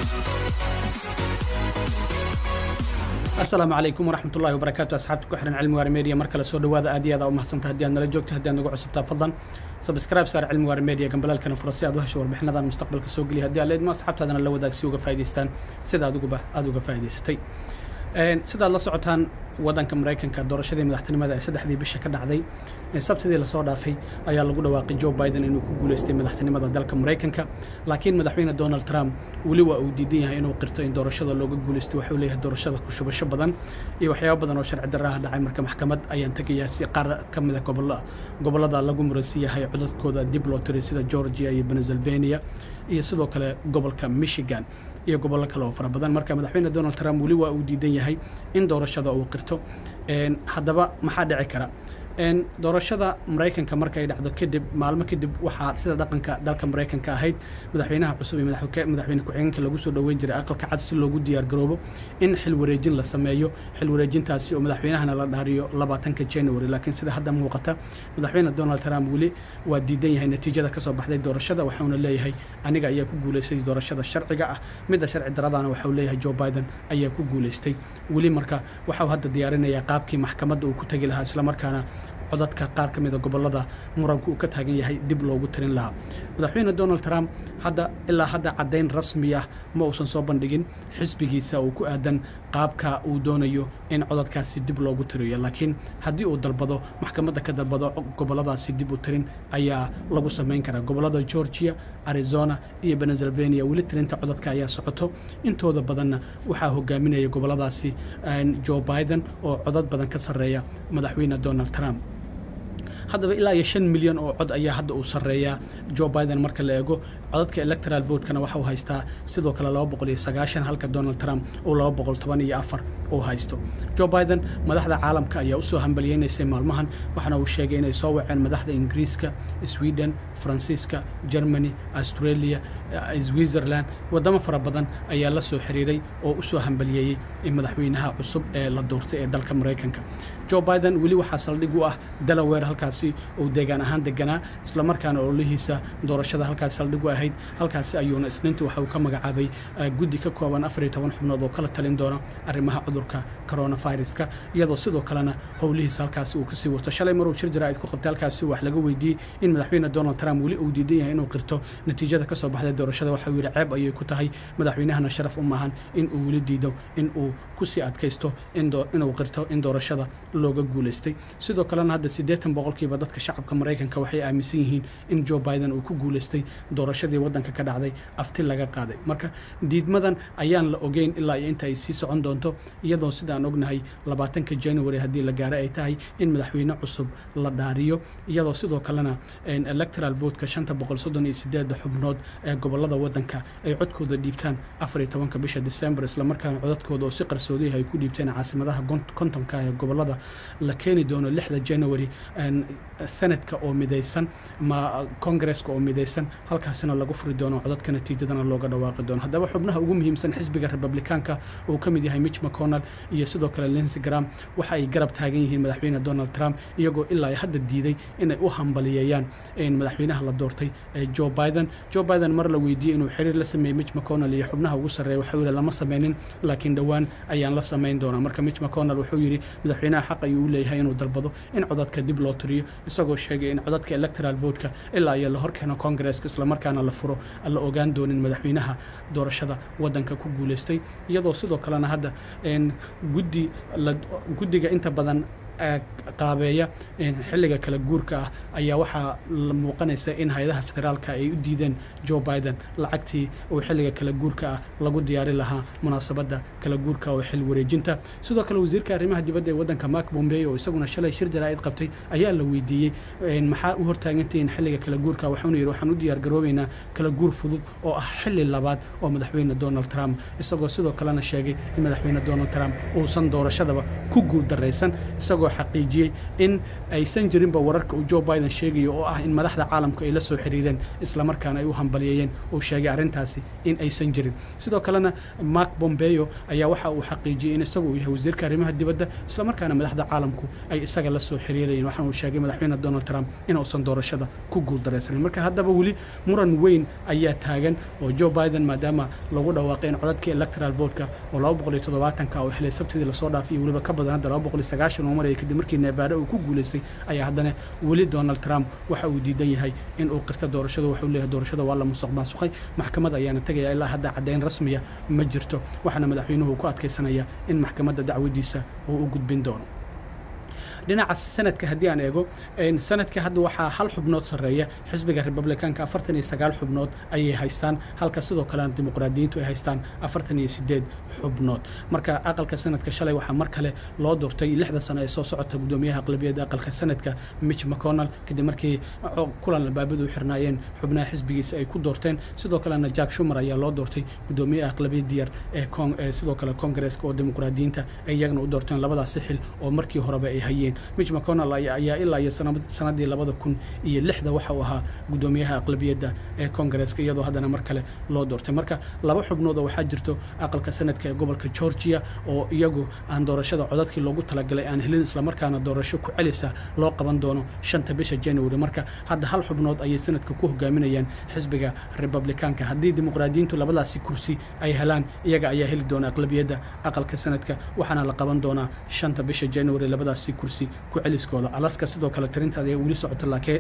asalaamu calaykum waraxmat ullahi wabarakaatu asxaabta ku xihan cilmi waara media mar kale soo dhawaada aad iyo aad aa u mahadsanta haddii aad nala joogto haddii aad nagu cusubtaa fadlan subscribe saar cilmi waara media gambalaalkana fura si aad u hesho warbixinadan mustaqbalka soo geliya haddii aad leedmo asxaabtaadana la wadaag si uga faa'idaystaan sida adiguba aad uga faa'idaysatay sidaad la socotaan waddanka maraykanka doorashadii madaxtinimada ee saddexdii bisha ka dhacday sabtidii lasoo dhaafay ayaa lagu dhawaaqay joe biden inuu ku guulaystay madaxtinimada dalka maraykanka laakiin madaxweyne donald trump weli waa uu diidan yahay inuu qirto in doorashada looga guulaystay waxuu leeyahay doorashada ku shubasho badan iyo waxyaabo badan oo sharci darraha dhacay marka maxkamad ayaan tegayaa si qaar ka mida gobollada lagu muransi yahay codadkooda dib loo tiray sida georgia iyo pennsylvania iyo sidoo kale gobolka michigan iyo gobollo kale oo fara badan marka madaxweyne donald trump weli waa uu diidan yahay in doorashada uu qirto haddaba maxaa dhici kara doorashada maraykanka markay dhacdo kadib maalmo kadib waxaa sida dhaqanka dalka maraykanka ahayd madaxweynaha cusub iyo madaxweyne ku-xigeenka lagu soo dhoweyn jiray aqalka cad si loogu diyaargaroobo in xil wareejin la sameeyo xil wareejintaasi oo madaxweynahana la dhaariyo labaatanka january laakiin sida hadda muuqata madaxweyne donald trump weli waa diidan yahay natiijada kasoo baxday doorashada waxauna leeyahay aniga ayaa ku guulaystay doorashada sharciga ah midda sharci daradana waxau leeyahay joe biden ayaa ku guulaystay weli marka waxau hadda diyaarinayaa qaabkii maxkamadda uu ku tegi lahaa islamarkaana codadka qaar ka mida gobollada muranku uu ka taagan yahay dib loogu tirin lahaa madaxweyne donald trump hadda ilaa hadda caddayn rasmi ah ma uusan soo bandhigin xisbigiisa uu ku aadan qaabka uu doonayo in codadkaasi dib loogu tiriyo laakiin haddii uu dalbado maxkamadda ka dalbado gobolladaasi dib u tirin ayaa lagu samayn karaa gobollada georgia arizona iyo pennsylvania weli tirinta codadka ayaa socoto intooda badanna waxaa hogaaminaya gobolladaasi joe biden oo codad badan ka sarreeya madaxweyne donald trump haddaba ilaa iyo shan milyan oo cod ayaa hadda uu sarreeyaa joe biden marka la eego codadka electoral votekana waxa uu haystaa sidoo kale laba boqol iyo sagaashan halka donald trump uu laba boqol toban iyo afar uu haysto joe biden madaxda caalamka ayaa usoo hambalyeynaysay maalmahan waxaana uu sheegay inay soo waceen madaxda ingiriiska sweden faransiiska germany australia switzerland waddamo fara badan ayaa la soo xiriiray oo u soo hambalyeeyey madaxweynaha cusub ee la doortay ee dalka maraykanka joe biden weli waxaa saldhig u ah delaware halkaasi uu deegaan ahaan deganaa islamarkaana ololihiisa doorashada halkaasi saldhig u ahayd halkaasi ayuuna isniinta waxa uu ka magacaabay guddi ka kooban afar iyo toban xubnood oo kala talin doona arrimaha cudurka coronaviruska iyadoo sidoo kalena howlihiisa halkaasi uu kasii wato shalay maruu shir jaraa'id ku qabtay halkaasi wax laga weydiiyey in madaxweyne donald trump weli uu diidan yahay inuu qirto natiijada kasoo baxday doorashada waxa uu yidhi ceeb ayay ku tahay madaxweynahana sharaf u maahan in uu weli diido in uu kusii adkaysto inuu qirto in doorashada looga guulaystay sidoo kalena hadda siddeetan boqolkiiba dadka shacabka maraykanka waxay aaminsan yihiin in joe biden uu ku guulaystay doorashadii waddanka ka dhacday afti laga qaaday marka diidmadan ayaan la ogeyn ilaa iyo inta ay sii socon doonto iyadoo sidaan ognahay labaatanka january haddii la gaaro ay tahay in madaxweyne cusub la dhaariyo iyadoo sidoo kalena electoral votka shanta boqol soddon iyo sideedda xubnood ee gobollada waddanka ay codkooda dhiibtaan afar iyo tobanka bisha december islamarkaana codadkooda oo si qarsoodiyaha ay ku dhiibteen caasimadaha kontonka ee gobollada la keeni doono lixda january senadka oo midaysan ma congresska oo midaysan halkaasina lagu furi doono codadka natiijadana looga dhawaaqi doono haddaba xubnaha ugu muhiimsan xisbiga republikaanka uu ka mid yahay mitch mcconnell iyo sidoo kale lincy gram waxa ay garab taagan yihiin madaxweyne donald trump iyagoo ilaa hadda diiday inay u hambaliyeeyaan madaxweynaha la doortay joe biden joe biden mar la weydiiyey inuu xiriir la sameeyey mitch mcconnell iyo xubnaha ugu sarreeya waxuu yidhi lama sameynin laakiin dhowaan ayaan la samayn doonaa marka mitch mcconnell wuxuu yidhi madaxweynaha xaq ayuu u leeyahay inuu dalbado in codadka dib loo tiriyo isagoo sheegay in codadka electoral votka ilaa iyo la horkeeno congresska islamarkaana la furo aan la ogaan doonin madaxweynaha doorashada waddanka ku guulaystay iyadoo sidoo kalena hadda guddi guddiga inta badan qaabeeya xilliga kala guurka ah ayaa waxaa muuqanaysa in hay-adaha federaalka ay u diideen joe biden lacagtii uu xilliga kala guurka ah lagu diyaari lahaa munaasabadda kala guurka oo xil wareejinta sidoo kale wasiirka arrimaha dibadda ee waddanka mark bombey oo isaguna shalay shir jaraa'id qabtay ayaa la weydiiyey maxaa u hortaagantihiin xilliga kala guurka waxaanu yidhi waxaan u diyaar garoobaynaa kala guur fudud oo ah xilli labaad oo madaxweyne donald trump isagoo sidoo kalena sheegay in madaxweyne donald trump uusan doorashadaba ku guul daraysan isagoo isagoo xaqiijiyey in aysan jirinba wararka uu joe biden sheegayo oo ah in madaxda caalamku ay la soo xiriireen islamarkaana ay u hambaliyeeyeen uu sheegay arrintaasi in aysan jirin sidoo kalena mark bombeo ayaa waxa uu xaqiijiyey in isagu uu yahay wasiirka arrimaha dibadda islamarkaana madaxda caalamku ay isaga la soo xiriirayeen waxaana uu sheegay madaxweyne donald trump inuusan doorashada ku guuldaraysanin marka haddaba weli muran weyn ayaa taagan oo joe biden maadaama lagu dhawaaqay in codadkii electoral votka oo laba boqol iyo toddobaatanka oo xilay sabtidii lasoo dhaafay iyo weliba ka badan hadda laba boqol iyo sagaashan uu marayay kadib markii nebaado uu ku guulaystay ayaa haddana weli donald trump waxa uu diidan yahay in uu qirta doorashada waxuu leeyahay doorashada waa la musuq maasuqay maxkamad ayaana tegaya ilaa hadda caddayn rasmiya ma jirto waxaana madaxweynuhu ku adkaysanaya in maxkamadda dacwadiisa uu u gudbin doono dhinaca sanadka haddii aan eego sanadka hadda waxaa hal xubnood sarreeya xisbiga republikaanka afartan iyo sagaal xubnood ayay haystaan halka sidoo kalena dimuqraadiyiintu ay haystaan afartan iyo sideed xubnood marka aqalka sanadka shalay waxaa mar kale loo doortay lixda sano ee soo socota guddoomiyaha aqlabiyadda aqalka sanadka mitch mcconnell kadib markii kulan albaabadu u xirnaayeen xubnaha xisbigiisa ay ku doorteen sidoo kalena jack shumer ayaa loo doortay guddoomiyaha aqlabiyadda yar ee sidoo kale kongareska oo dimuqraadiyiinta ay iyagana u doorteen labadaasi xil oo markii horeba ay hayeen mitch mcconnell ayaa ilaa iyo sanadii labada kun iyo lixda waxa uu ahaa guddoomiyaha aqlabiyadda ee kongareska iyadoo haddana mar kale loo doortay marka laba xubnood oo waxaa jirto aqalka sanadka ee gobolka georgia oo iyagu aan doorashada codadkii loogu talagalay aan helin islamarkaana doorasho ku celisa loo qaban doono shanta bisha january marka hadda hal xubnood ayay sanadka ku hogaaminayaan xisbiga republikaanka haddii dimuqraadiyiintu labadaasi kursi ay helaan iyaga ayaa heli doona aqlabiyadda aqalka sanadka waxaana la qaban doonaa shanta bisha january labadaasi kursi ku celiskooda alaska sidoo kale tirintaada ay weli socoto laakiin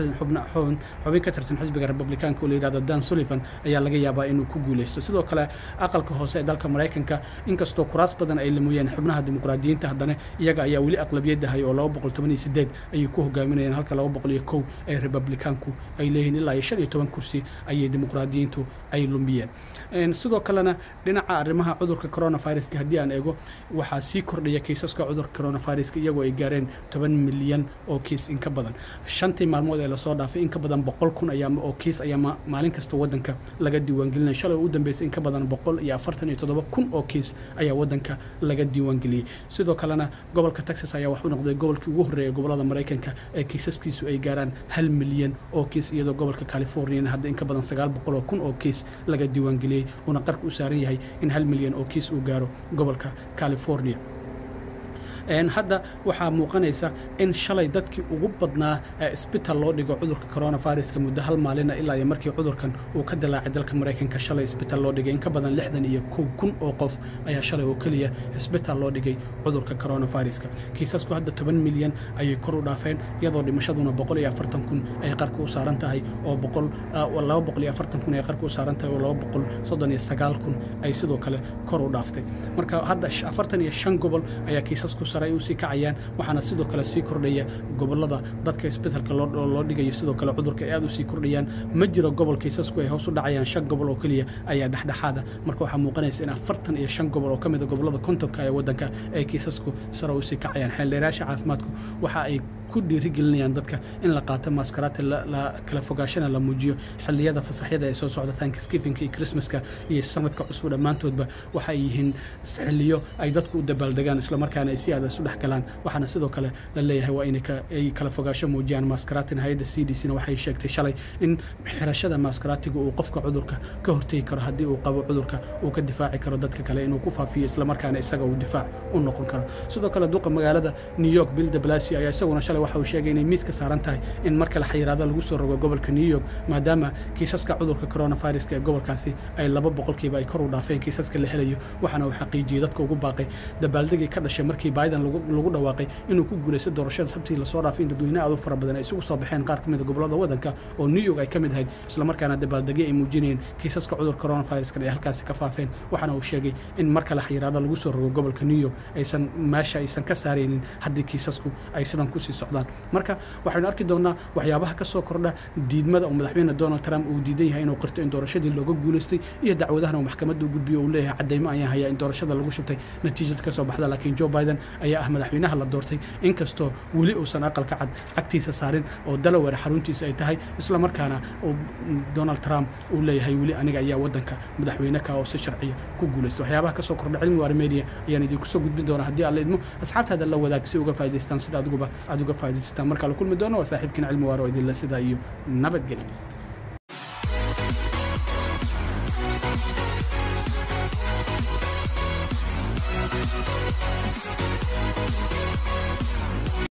xubin ka tirsan xisbiga republikaanka oo la yihahdo dan sullivan ayaa laga yaabaa inuu ku guulaysto sidoo kale aqalka hoose ee dalka maraykanka inkastoo kuraas badan ay lamoyeen xubnaha dimuqraadiyiinta haddana iyaga ayaa weli aqlabiyadahay oo laba boqol toban iyo sideed ayay ku hogaaminayaan halka laba boqol iyo kow ee republikaanku ay leeyihiin ilaa iyo shan iyo toban kursi ayay dimuqraadiyiintu ay lumiyeen sidoo kalena dhinaca arrimaha cudurka coronaviruska haddii aan eego waxaa sii kordhaya kiisaska cudurka coronaviruska iyagoo ay gaareen toban milyan oo kiis in ka badan shantii maalmood ee lasoo dhaafay in ka badan boqol kun ayaa oo kiis ayaa maalin kasta waddanka laga diiwaangelinaya shalay u dambeysay in ka badan boqol iyo afartan iyo toddoba kun oo kiis ayaa waddanka laga diiwaangeliyey sidoo kalena gobolka texas ayaa wax u noqday gobolkii ugu horreeya gobollada maraykanka ee kiisaskiisu ay gaaraan hal milyan oo kiis iyadoo gobolka californiana hadda in ka badan sagaal boqol oo kun oo kiis laga diiwaangeliyey uuna qarka u saaran yahay in hal milyan oo kiis uu gaaro gobolka california hadda waxaa muuqanaysa in shalay dadkii ugu badnaa ee isbitaal loo dhigo cudurka coronaviruska muddo hal maalina ilaa iyo markii cudurkan uu ka dilaacay dalka maraykanka shalay isbitaal loo dhigay in ka badan lixdan iyo kow kun oo qof ayaa shalay oo keliya isbitaal loo dhigay cudurka coronaviruska kiisasku hadda toban milyan ayay kor u dhaafeen iyadoo dhimashaduna boqol iyo afartan kun ay qarka u saaran tahay oo boqol laba boqol iyo afartan kun ay qarka u saaran tahay oo laba boqol soddon iyo sagaal kun ay sidoo kale kor u dhaaftay marka hadda afartan iyo shan gobol ayaa kiisasku ay usii kacayaan waxaana sidoo kale sii kordhaya gobolada dadka isbitaalka loo dhigayo sidoo kale cudurka ay aad usii kordhayaan ma jiro gobol kiisasku ay hoos u dhacayaan shan gobol oo keliya ayaa dhexdhexaada marka waxaa muuqanaysa in afartan iyo shan gobol oo ka mida gobolada kontonka ee waddanka ay kiisasku sare usii kacayaan xeeldheerayaasha caafimaadku waxa ay ku dhiirigelinayaan dadka in la qaato maaskaraati kala fogaashana la muujiyo xilliyada fasaxyada ee soo socda thanksgivinka iyo christmaska iyo sanadka cusub dhammaantoodba waxay yihiin xilliyo ay dadku u dabaaldegaan islamarkaana ay si aada isu dhex galaan waxaana sidoo kale la leeyahay waa inay kala fogaasho muujiyaan maaskaratina hay-adda c d c na waxay sheegtay shalay in xirashada maaskaraatiga uu qofka cudurka ka hortegi karo haddii uu qabo cudurka uu ka difaaci karo dadka kale inuu ku faafiyo islamarkaana isaga uu difaac u noqon karo sidoo kale duqa magaalada new york bill de blasio ayaa isaguna shalay waxa uu sheegay inay miiska saaran tahay in mar kale xayiraado lagu soo rogo gobolka new york maadaama kiisaska cudurka coronaviruska ee gobolkaasi ay laba boqolkiiba ay kor u dhaafeen kiisaska la helayo waxaana uu xaqiijiyey dadka ugu baaqay dabaaldegii ka dhashay markii biden lagu dhawaaqay inuu ku guulaysto doorashada sabtii lasoo dhaafay in dadweyne aad u fara badan ay isugu soo baxeen qaar ka mid a gobolada waddanka oo new york ay ka mid ahayd islamarkaana dabaaldegyo ay muujinayeen kiisaska cudurka coronaviruskan ay halkaasi ka faafeen waxaana uu sheegay in mar kale xayiraado lagu soo rogo gobolka new york aysan meesha aysan ka saaraynin haddii kiisasku ay sidan kusii socdaan socdaan marka waxaynu arki doonaa waxyaabaha ka soo kordha diidmada oo madaxweyne donald trump uu diidan yahay inuu qirto in doorashadii looga guulaystay iyo dacwadahan uu maxkamadda u gudbiyo uu leeyahay caddaymo ayaan hayaa in doorashada lagu shubtay natiijada ka soo baxda laakiin joe biden ayaa ah madaxweynaha la doortay inkastoo weli uusan aqalka cad cagtiisa saarin oo delaware xaruntiisa ay tahay isla markaana donald trump uu leeyahay weli aniga ayaa waddanka madaxweyne ka oo si sharciya ku guulaysta waxyaabaha ka soo kordha cilmi waara media ayaan idinku soo gudbin doonaa haddii alla idmo asxaabtaada la wadaag si uga faa'idaystaan sida adiguba aad uga faa'idaystaan markaa la kulmi doono waa saaxiibkiin cilmi waara oo idinla sidaa iyo nabadgelya